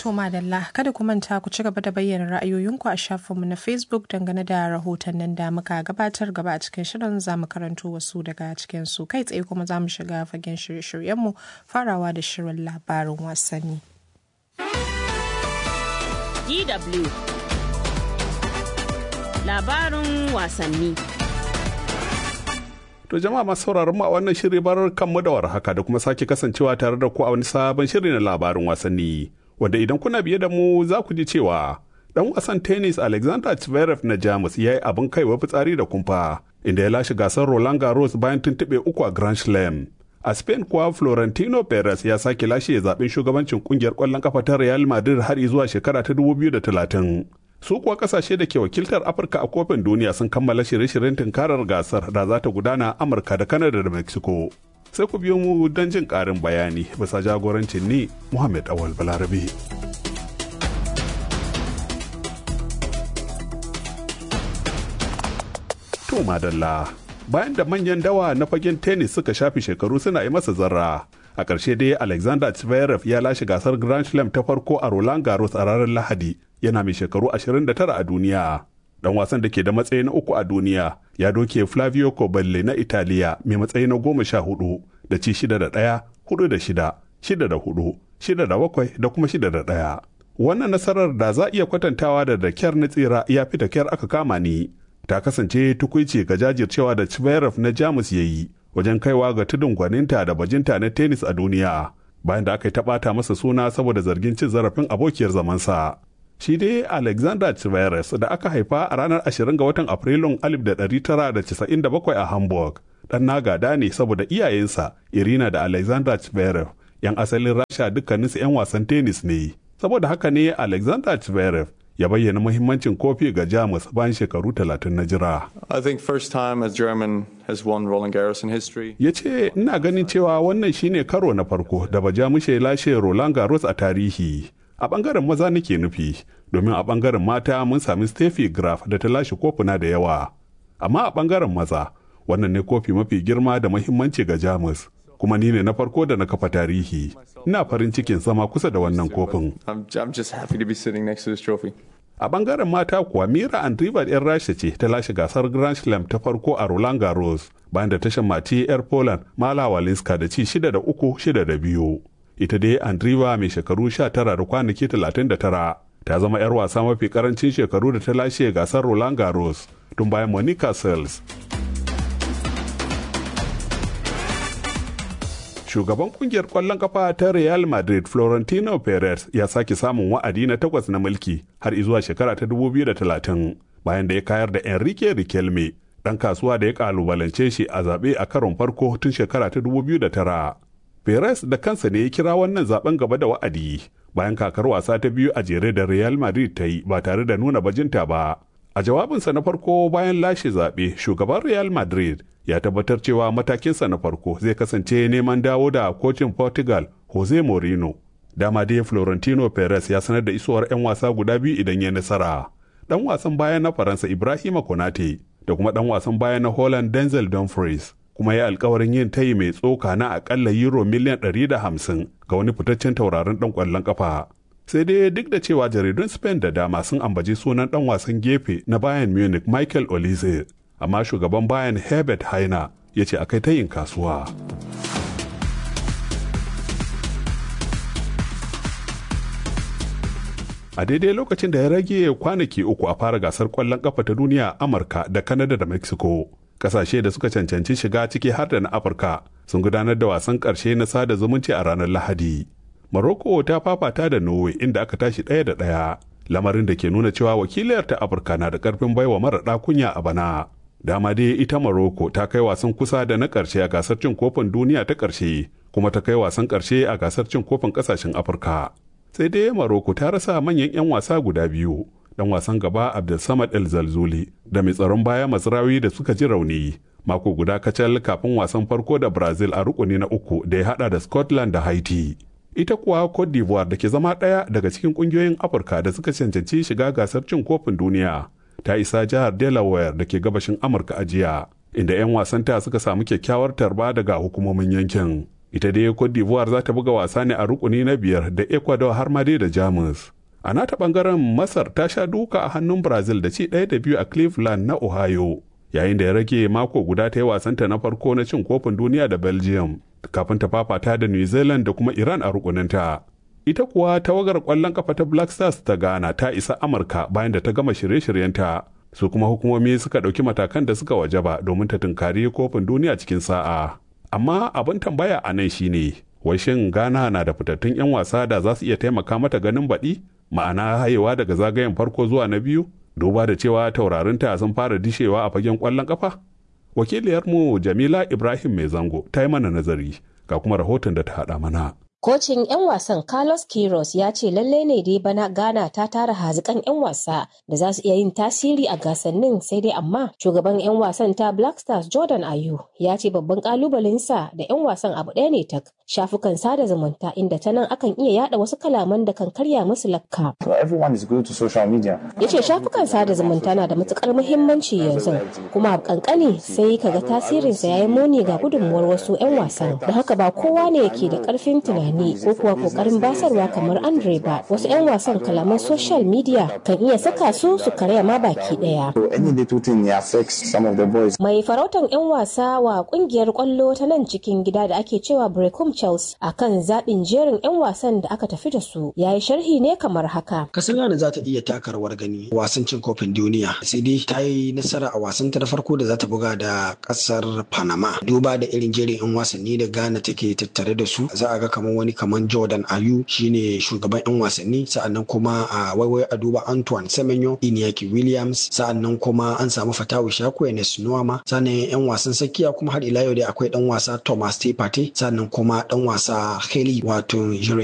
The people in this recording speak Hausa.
To madalla kada ku manta ku ci gaba da bayyana ra'ayoyinku a shafinmu na Facebook dangane da rahotannin da muka gabatar gaba a cikin shirin za mu karanto wasu daga cikin su kai tsaye kuma za mu shiga fagen shirye-shiryenmu farawa da shirin labarin wasanni. DW Labarin wasanni To jama'a masu sauraron mu a wannan shiri barar kanmu da warhaka da kuma sake kasancewa tare da ku a wani sabon shiri na labarin wasanni. Wanda idan kuna biye da mu za ku ji cewa dan wasan tennis Alexander Zverev na Jamus ya yi abin kaiwa fitsari da kumfa inda ya lashe gasar Roland Garros bayan tuntuɓe uku a Grand Slam. A Spain kuwa Florentino Perez ya sake lashe zaben shugabancin kungiyar ƙwallon kafa ta Real Madrid har zuwa shekara ta 2030. su kuwa kasashe da ke wakiltar afirka a kofin duniya sun kammala shirye-shiryen tunkarar gasar da za ta gudana amurka da kanada da mexico sai ku biyo mu don jin karin bayani bisa jagorancin ni muhammad awal balarabe to madalla bayan da manyan dawa na fagen tennis suka shafi shekaru suna yi masa zarra a ƙarshe dai alexander zverev ya lashe gasar grand slam ta farko a roland garros a ranar lahadi yana mai shekaru 29 a duniya dan wasan da ke da matsayi na uku a duniya ya doke flavio coballi na italiya mai matsayi na goma sha hudu da ci shida da ɗaya hudu da shida shida da hudu shida da bakwai da kuma shida da ɗaya wannan nasarar da za iya kwatantawa da da kyar na tsira ya fi da kyar aka kama ni ta kasance tukuici ga jajircewa da Zverev na jamus ya yi wajen kaiwa ga tudun gwaninta da bajinta na tennis a duniya bayan da aka yi taɓata masa suna saboda zargin cin zarafin abokiyar zamansa shi dai alexander Tveres da aka haifa a ranar 20 ga watan afrilun 1997 a hamburg dan nagada ne saboda iyayensa irina da alexander Tverev yan asalin rasha dukkaninsu 'yan wasan tennis ne saboda haka ne alexander Tverev ya bayyana muhimmancin kofi ga jamus bayan shekaru 30 na jira I think first time a German has won Roland Garros in history. ya ce ina ganin cewa wannan shine karo na farko da bajamushe lashe roland garros a tarihi a bangaren maza nake nufi domin a bangaren mata mun sami steffi graf da ta lashe kofuna da yawa amma a bangaren maza wannan ne kofi mafi girma da muhimmanci ga jamus kuma ni ne na farko da na kafa tarihi ina farin cikin zama kusa da wannan kofin I'm, I'm just happy to be sitting next to this trophy. a bangaren mata kuwa mira andriva yan rasha ce ta lashe gasar grand slam ta farko a roland garros bayan da ta shammaci yar poland mala walinska da ci shida da uku shida da biyu ita dai andriva mai shekaru 19 da kwanaki 39 ta zama 'yar wasa mafi karancin shekaru da ta lashe gasar roland garros tun bayan monica seles shugaban kungiyar kwallon kafa ta real madrid florentino perez ya sake samun wa'adi na takwas na mulki har izuwa shekara ta 2030 bayan da ya kayar da enrique riquelme dan kasuwa da ya kalubalance shi a zaɓe a karon farko tun shekara ta 2009 Perez da kansa ne ya kira wannan zaben gaba da wa'adi bayan kakar wasa ta biyu a jere da Real Madrid ta yi ba tare da nuna bajinta ba. A jawabinsa na farko bayan lashe zaɓe, shugaban Real Madrid ya tabbatar cewa matakinsa na farko zai kasance neman dawo da kocin Portugal Jose Mourinho. Dama dai Florentino Perez ya sanar da isowar 'yan wasa guda biyu idan ya nasara. Dan wasan baya na Faransa Ibrahima Konate da kuma dan wasan baya na Holland Denzel Dumfries. kuma ya alkawarin yin tayi mai tsoka na akalla euro miliyan 150 ga wani fitaccen tauraron dan kwallon kafa. Sai dai duk da cewa jaridun Spain da dama sun ambaci sunan dan wasan gefe na Bayern Munich Michael Olise, amma shugaban Bayern Herbert Hainer ya ce akai tayin kasuwa. A daidai lokacin da ya rage kwanaki uku a fara gasar kwallon kafa ta duniya Amurka da Canada da Mexico. kasashe da suka cancanci shiga ciki har da na afirka sun gudanar da wasan ƙarshe na sada zumunci a ranar lahadi Morocco ta fafata da norway inda aka tashi ɗaya da ɗaya lamarin da ke nuna cewa wakiliyar ta afirka na da ƙarfin baiwa mara kunya a bana dama dai ita Morocco ta kai wasan kusa da na ƙarshe a gasar cin kofin duniya ta ƙarshe kuma ta kai wasan ƙarshe a gasar cin kofin ƙasashen afirka sai dai Morocco ta rasa manyan 'yan wasa guda biyu dan wasan gaba Abdulsamad El Zalzuli da mai tsaron baya Masrawi da suka ji rauni mako guda kacal kafin wasan farko da Brazil a rukuni na uku da ya hada da Scotland da Haiti. Ita kuwa Cote d'Ivoire da ke zama ɗaya daga cikin ƙungiyoyin Afirka da suka cancanci shiga gasar cin kofin duniya ta isa jihar Delaware da ke gabashin Amurka a jiya inda 'yan wasanta suka samu kyakkyawar tarba daga hukumomin yankin. ita dai cote d'ivoire za ta buga wasa ne a rukuni na biyar da ecuador har ma dai da jamus a nata bangaren masar ta sha duka a hannun brazil da ci ɗaya da biyu a cleveland na ohio yayin da ya rage mako guda ta yi wasanta na farko na cin kofin duniya da belgium kafin ta fafata da new zealand da kuma iran a rukuninta ita kuwa tawagar kwallon kafa ta black stars ta ghana ta isa amurka bayan da ta gama shirye-shiryenta su kuma hukumomi suka ɗauki matakan da suka wajaba domin ta tunkari kofin duniya cikin sa'a amma abin tambaya a nan shine wai shin ghana na da fitattun 'yan wasa da za su iya taimaka mata ganin baɗi ma'ana hayewa daga zagayen farko zuwa na biyu duba da cewa taurarinta sun fara dishewa a fagen kwallon kafa wakiliyarmu jamila ibrahim mai zango ta yi mana nazari ga kuma rahoton da ta haɗa mana Kocin 'yan wasan Carlos Queiroz ya ce lallai ne dai bana Ghana ta tara hazikan 'yan wasa da za su iya yin tasiri a gasannin sai dai amma shugaban 'yan wasan ta Black Stars Jordan Ayu ya ce babban kalubalensa da 'yan wasan abu ɗaya ne tak shafukan sada zumunta inda ta nan akan iya yada wasu kalaman da kan karya musu lakka. Ya ce shafukan sada zumunta na da matukar muhimmanci yanzu kuma a kankani sai kaga tasirinsa ya yi muni ga gudunmuwar wasu 'yan wasan da haka ba kowa ne ke da karfin tunani ko kuwa kokarin basarwa kamar Andre ba wasu 'yan wasan kalaman social media kan iya saka su su karya ma baki daya. Mai farautan 'yan wasa wa kungiyar kwallo ta nan cikin gida da ake cewa Brecum Chelsea akan zaɓin jerin 'yan wasan da aka tafi da su ya yi sharhi ne kamar haka. Kasar Ghana za ta iya taka rawar gani wasan cin kofin duniya sai dai ta yi nasara a wasan ta na farko da za ta buga da kasar Panama duba da irin jerin 'yan wasanni da Ghana take tattare da su za a ga kamar wani kamar Jordan Ayu shine shugaban 'yan wasanni sa'annan kuma a waiwai a duba Antoine Semenyo Inyaki Williams sa'annan kuma an samu Fatawu Shako Enes Nuama sannan 'yan wasan sakiya kuma har ila yau dai akwai dan wasa Thomas Tepate sannan kuma dan wasa Haley wato